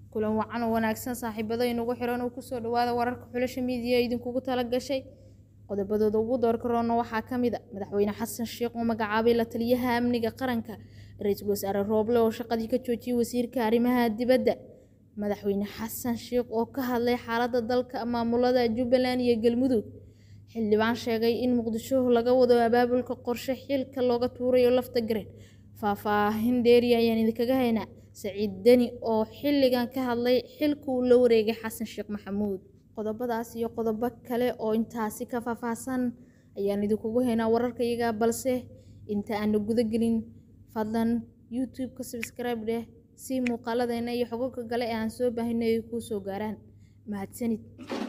kulan wacan oo wanaagsan saaxiibada inugu xiran oo kusoo dhawaada wararka xulasha miidiya idinkugu tala gashay qodobadooda ugu doorka roona waxaa ka mid a madaxweyne xasan sheekh oo magacaabay la taliyaha amniga qaranka ra-iisul wasaare rooble oo shaqadii ka joojiyay wasiirka arrimaha dibadda madaxweyne xasan sheekh oo ka hadlay xaaladda dalka maamulada jubbaland iyo galmudug xildhibaan sheegay in muqdisho laga wado abaabulka qorshe xilka looga tuurayo lafta gareen faahfaahin dheeri ayaan idinkaga haynaa saciid deni oo xilligan ka hadlay xilka uu la wareegay xasan sheekh maxamuud qodobadaas iyo qodobo kale oo intaasi ka faahfaahsan ayaan idinkugu haynaa wararka iyaga balse inta aana guda gelin fadlan youtube-ka subscribe dheh si muuqaaladeena iyo xogogka kale ee aan soo baahinay ay kuu soo gaaraan mahadsanid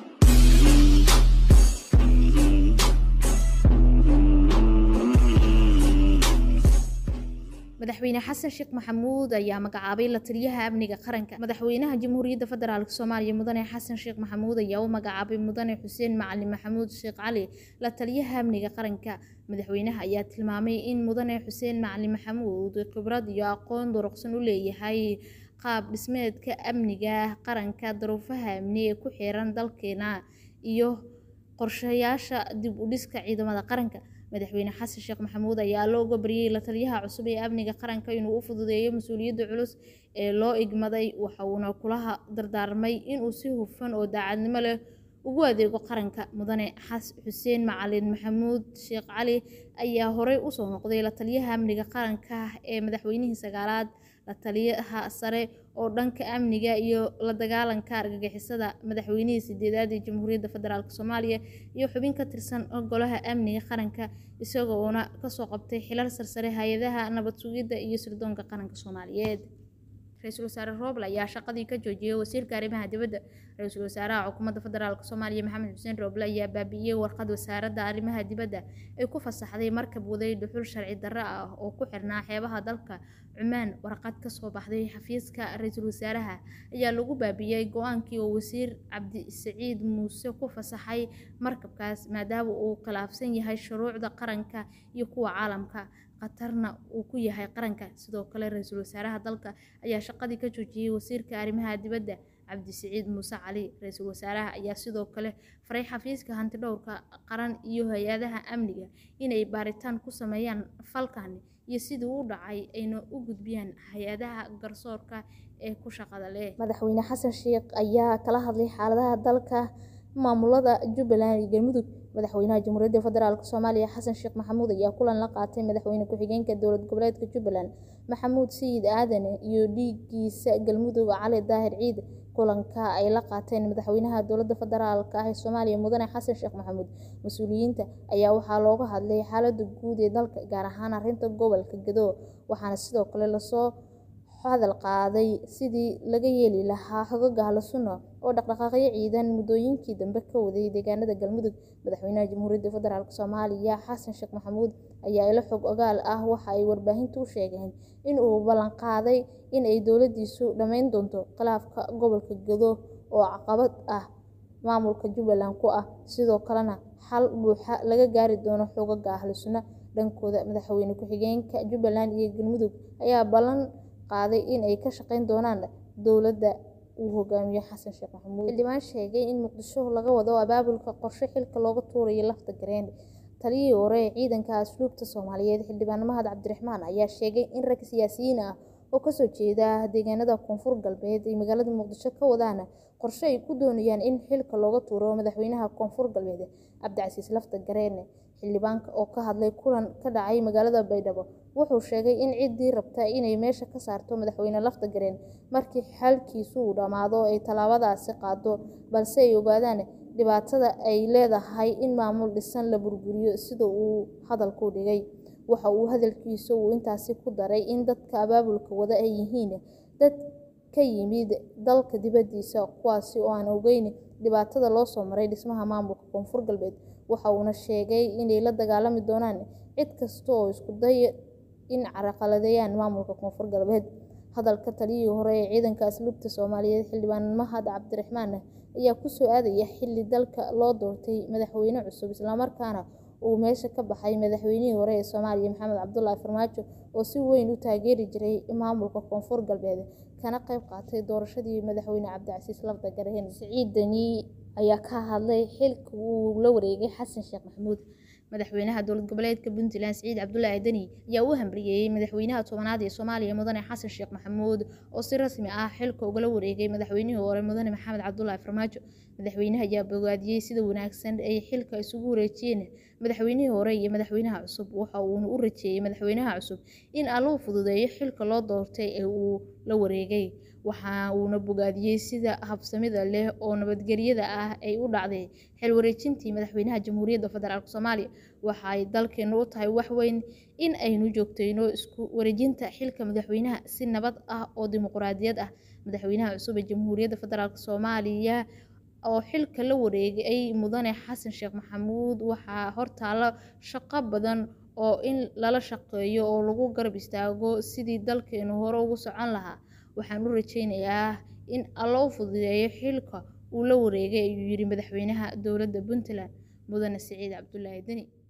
madaxweyne xasan sheekh maxamuud ayaa magacaabay la taliyaha amniga qaranka madaxweynaha jamhuuriyadda federaalk soomaaliya mudane xasan sheekh maxamuud ayaa u magacaabay mudane xuseen macalin maxamuud sheekh cali la taliyaha amniga qaranka madaxweynaha ayaa tilmaamay in mudane xuseen macalin maxamuud khibrad iyo aqoon durugsan u leeyahay qaab dhismeedka amniga qaranka daruufaha amni ee ku xiran dalkeena iyo qorshayaasha dib u dhiska ciidamada qaranka madaxweyne xasan sheekh maxamuud ayaa looga baryay la taliyaha cusub ee amniga qaranka inuu u fududeeyo mas-uuliyadda culus ee loo igmaday waxa uuna kulaha dardaarmay inuu si hufan oo daacadnimo leh ugu adeego qaranka mudane xuseen macalin maxamuud sheekh cali ayaa horey usoo noqday la taliyaha amniga qaranka ee madaxweynihii sagaalaad la taliyaha sare oo dhanka amniga iyo la dagaalanka argagixisada madaxweynihii sideedaad ee jamhuuriyadda federaalk soomaaliya iyo xubin ka tirsan golaha amniga qaranka isagoona kasoo qabtay xilal sarsare hay-adaha nabad sugidda iyo sirdoonka qaranka soomaaliyeed ra-iisul wasaare rooble ayaa shaqadii ka joojiyay wasiirka arrimaha dibadda ra-iisul wasaaraha xukuumadda federaalk soomaaliya maxamed xuseen rooble ayaa baabi'iyey warqad wasaaradda arrimaha dibadda ay ku fasaxday markab waday dhuxul sharci darro ah oo ku xirnaa xeebaha dalka cumaan warqad kasoo baxday xafiiska ra-iisul wasaaraha ayaa lagu baabi'iyey go-aankii oo wasiir cabdisaciid muuse ku fasaxay markabkaas maadaama uu khilaafsan yahay shuruucda qaranka iyo kuwa caalamka khatarna uu ku yahay qaranka sidoo kale ra-iisul wasaaraha dalka ayaa shaqadii ka joojiyey wasiirka arrimaha dibadda cabdisaciid muuse cali ra-iisul wasaaraha ayaa sidoo kale faray xafiiska hantidhowrka qaran iyo hay-adaha amniga inay baaritaan ku sameeyaan falkan iyo sidii u dhacay ayna u gudbiyaan hay-adaha garsoorka ee ku shaqada leh madaxweyne xasan sheekh ayaa kala hadlay xaaladaha dalka maamulada jubbaland iyo galmudug madaxweynaha jamhuuriyadda federaalk soomaaliya xasan sheekh maxamuud ayaa kulan la qaatay madaxweyne ku-xigeenka dowlad goboleedka jubbaland maxamuud sayid aadan iyo dhiiggiisa galmudug cali daahir ciid kulanka ay la qaateen madaxweynaha dowladda federaalk ah ee soomaaliya mudane xasan sheekh maxamuud mas-uuliyiinta ayaa waxaa looga hadlay xaaladda guud ee dalka gaar ahaan arrinta gobolka gado waxaana sidoo kale lasoo hadal qaaday sidii laga yeeli lahaa xogaga ahlusunna oo dhaqdhaqaaqyo ciidan muddooyinkii dambe ka waday deegaanada galmudug madaxweynaha jamhuuriyadda federaalk soomaaliya xasan sheekh maxamuud ayaa ilo xog ogaal ah waxa ay warbaahintu u sheegeen in uu ballanqaaday in ay dowladiisu dhammayn doonto khilaafka gobolka gado oo caqabad ah maamulka jubbaland ku ah sidoo kalena xal buuxa laga gaari doono xogaga ahlusunna dhankooda madaxweyne ku-xigeenka jubbaland iyo galmudug ayaa ballan qaaday in ay ka shaqeyn doonaan dowladda uu hogaamiyo xasan sheekh maxamuud xildhibaan sheegay in muqdisho laga wado abaabulka qorshe xilka looga tuurayo lafta gareen taliyihii hore ee ciidanka asluubta soomaaliyeed xildhibaan mahad cabdiraxmaan ayaa sheegay in rag siyaasiyiin ah oo kasoo jeeda deegaanada koonfur galbeed ay magaalada muqdisho ka wadaan qorshe ay ku doonayaan in xilka looga tuuro madaxweynaha koonfur galbeed cabdicasiis lafta gareen xildhibaanka oo ka hadlay kulan ka dhacay magaalada baydhabo wuxuu sheegay in ciddii rabta inay meesha ka saarto madaxweyne lafta gareen markii xalkiisu uu dhammaado ay tallaabadaasi qaado balse ay ogaadaan dhibaatada ay leedahay in maamul dhisan la burburiyo sida uu hadalku dhigay waxa uu hadalkiisa uu intaasi ku daray in dadka abaabulka wada ay yihiin dad ka yimid dalka dibaddiisa kuwaasi oo aan ogeyn dhibaatada loo soo maray dhismaha maamulka koonfur galbeed waxa uuna sheegay inay la dagaalami doonaan cid kasta oo isku day in carqaladeeyaan maamulka koonfur galbeed hadalka taliyihii hore ee ciidanka asluubta soomaaliyeed xildhibaan mahad cabdiraxmaan ayaa kusoo aadaya xilli dalka loo doortay madaxweyne cusub islamarkaana uu meesha ka baxay madaxweynihii hore ee soomaaliya maxamed cabdulaahi farmaajo oo si weyn u taageeri jiray maamulka koonfur galbeed kana qayb qaatay doorashadii madaxweyne cabdicasiis lafda gareen siciid deni ayaa ka hadlay xilka uu la wareegay xasan sheekh maxamuud madaxweynaha dowlad goboleedka puntland siciid cabdulaahi deni ayaa u hambalyeeyey madaxweynaha tobanaad ee soomaaliya mudane xasan sheekh maxamuud oo si rasmi ah xilka ugala wareegay madaxweynihii hore mudane maxamed cabdulaahi farmaajo madaxweynaha ayaa bogaadiyey sida wanaagsan ay xilka isugu wareejiyeen madaxweynihii hore iyo madaxweynaha cusub waxa uuna u rajeeyey madaxweynaha cusub in alluu fududeeyo xilka loo doortay ee uu la wareegay waxa uuna bogaadiyey sida habsamida leh oo nabadgelyada ah ay u dhacday xil wareejintii madaxweynaha jamhuuriyadda federaalk soomaaliya waxa ay dalkeenu u tahay wax weyn in aynu joogtayno isku wareejinta xilka madaxweynaha si nabad ah oo dimuqraadiyad ah madaxweynaha cusub ee jamhuuriyadda federaalk soomaaliya oo xilka la wareegay mudane xasan sheekh maxamuud waxaa hortaala shaqo badan oo in lala shaqeeyo oo lagu garab istaago sidii dalkeenu hore ugu socon lahaa waxaan u rajeynayaa in alloo fududeeyo xilka uu la wareegay ayuu yidhi madaxweynaha dowladda puntland mudane siciid cabdulaahi deni